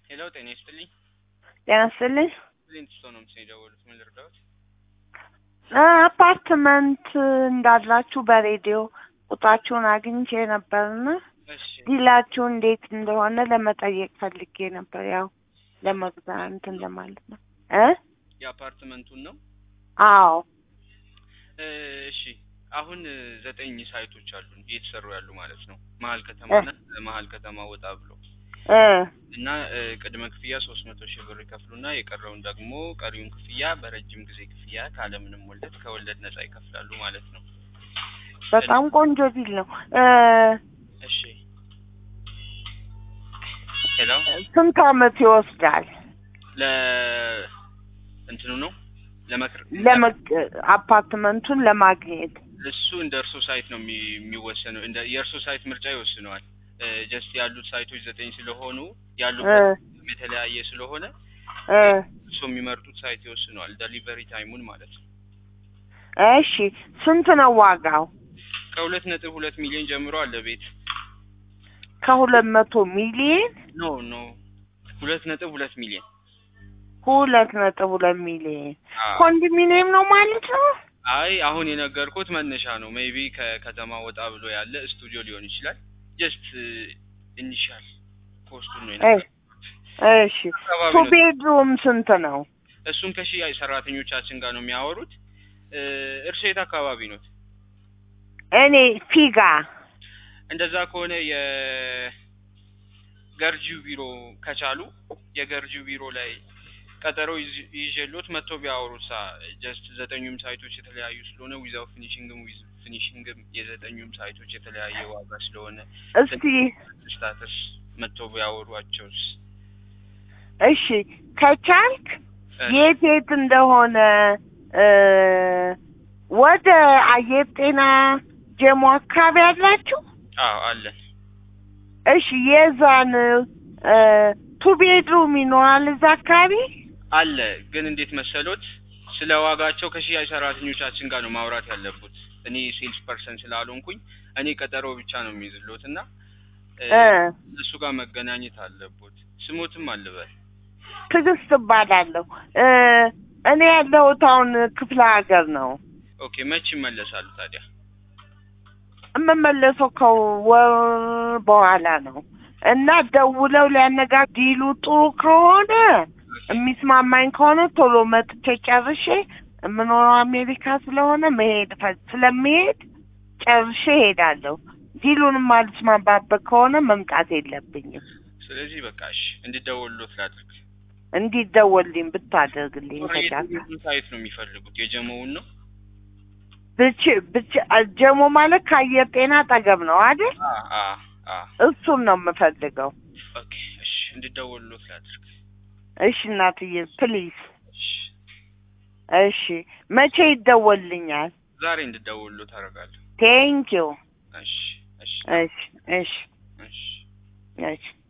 ሄሎ ጤና ይስጥልኝ። ጤና ይስጥልኝ። ፕሊንት ስቶን ነው ምስል የደወሉት። ምን ልርዳዎት? አፓርትመንት እንዳላችሁ በሬዲዮ ቁጥራችሁን አግኝቼ ነበርና እሺ ዲላችሁ እንዴት እንደሆነ ለመጠየቅ ፈልጌ ነበር። ያው ለመግዛት እንትን ለማለት ነው እ የአፓርትመንቱን ነው። አዎ እ እሺ አሁን እ ዘጠኝ ሳይቶች አሉን እየተሰሩ ያሉ ማለት ነው። መሀል ከተማና መሀል ከተማ ወጣ ብሎ እ እና እ ቅድመ ክፍያ ሶስት መቶ ሺህ ብር ይከፍሉና የቀረውን ደግሞ ቀሪውን ክፍያ በረጅም ጊዜ ክፍያ ካለምንም ወለድ ከወለድ ነጻ ይከፍላሉ ማለት ነው። በጣም ቆንጆ ዲል ነው። እ እሺ ሄሎ ስንት አመት ይወስዳል? ለ እንትኑ ነው ለመክር ለመግ አፓርትመንቱን ለማግኘት እሱ እንደ እርሶ ሳይት ነው የሚ- የሚወሰነው። እንደ የእርሶ ሳይት ምርጫ ይወስነዋል። ጀስት ያሉት ሳይቶች ዘጠኝ ስለሆኑ እ ያሉበት የተለያየ ስለሆነ እ እሱ የሚመርጡት ሳይት ይወስነዋል። ደሊቨሪ ታይሙን ማለት ነው። እሺ ስንት ነው ዋጋው? ከሁለት ነጥብ ሁለት ሚሊዮን ጀምሮ አለ ቤት ከሁለት መቶ ሚሊዮን ኖ ኖ ሁለት ነጥብ ሁለት ሚሊዮን ሁለት ነጥብ ሁለት ሚሊዮን አዎ። ኮንዶሚኒየም ነው ማለት ነው። አይ አሁን የነገርኩት መነሻ ነው። ሜይቢ ከከተማ ወጣ ብሎ ያለ ስቱዲዮ ሊሆን ይችላል። ጀስት ኢኒሻል ኮስቱን ነው እ የነገርኩት። እሺ አካባቢ ቱ ነው። ቤድሩም ስንት ነው? እሱን ከሽያጭ ሰራተኞቻችን ጋር ነው የሚያወሩት። እ እርሶ የት አካባቢ ኖት? እኔ ፊጋ እንደዛ ከሆነ የገርጂው ቢሮ ከቻሉ የገርጂው ቢሮ ላይ ቀጠሮ ይዝ- ይዤሎት መጥቶ ቢያወሩሳ ጀስት ዘጠኙም ሳይቶች የተለያዩ ስለሆነ ዊዛው ፊኒሽንግም ዊዝ ፊኒሽንግም የዘጠኙም ሳይቶች የተለያየ ዋጋ ስለሆነ እስቲ ስታተስ መጥቶ ቢያወሯቸውስ? እሺ ከቻልክ እ የት የት እንደሆነ እ ወደ አየር ጤና ጀሞ አካባቢ ያላችሁ አዎ አለን። እሺ የዛን እ ቱ ቤድሩም ይኖራል እዛ አካባቢ አለ ግን እንዴት መሰሎት፣ ስለ ዋጋቸው ከሽያጭ ሰራተኞቻችን ጋር ነው ማውራት ያለቡት። እኔ ሴልስ ፐርሰን ስላልሆንኩኝ እኔ ቀጠሮ ብቻ ነው የሚይዝሎት እና እ እ እነሱ ጋር መገናኘት አለቦት። ስሞትም አልበል ትዕግስት እባላለሁ እ እኔ ያለሁት አሁን ክፍለ ሀገር ነው ኦኬ። መች ይመለሳሉ ታዲያ? የምመለሰው ከወር በኋላ ነው እና ደውለው ሊያነጋግ ዲሉ ጥሩ ከሆነ የሚስማማኝ ከሆነ ቶሎ መጥቼ ጨርሼ የምኖረው አሜሪካ ስለሆነ መሄድ ፈ- ስለምሄድ ጨርሼ ሄዳለሁ። ዲሉንም አልስማማበት ከሆነ መምጣት የለብኝም። ስለዚህ በቃ እሺ እንዲደወሉት ላድርግ። እንዲደወልልኝ ብታደርግልኝ ከቻልክ የትኛውን ሳይት ነው የሚፈልጉት? የጀመውን ነው? ብቻ ብቻ ጀሞ ማለት ከአየር ጤና አጠገብ ነው አይደል? አ አ አ እሱን ነው የምፈልገው። ኦኬ እሺ እንዲደወሉት ላድርግ። እሺ እናትዬ ፕሊዝ። እሺ እሺ መቼ ይደወልልኛል? ዛሬ እንዲደወሉት አደርጋለሁ። ቴንኪው። እሺ እሺ እሺ እሺ እሺ እሺ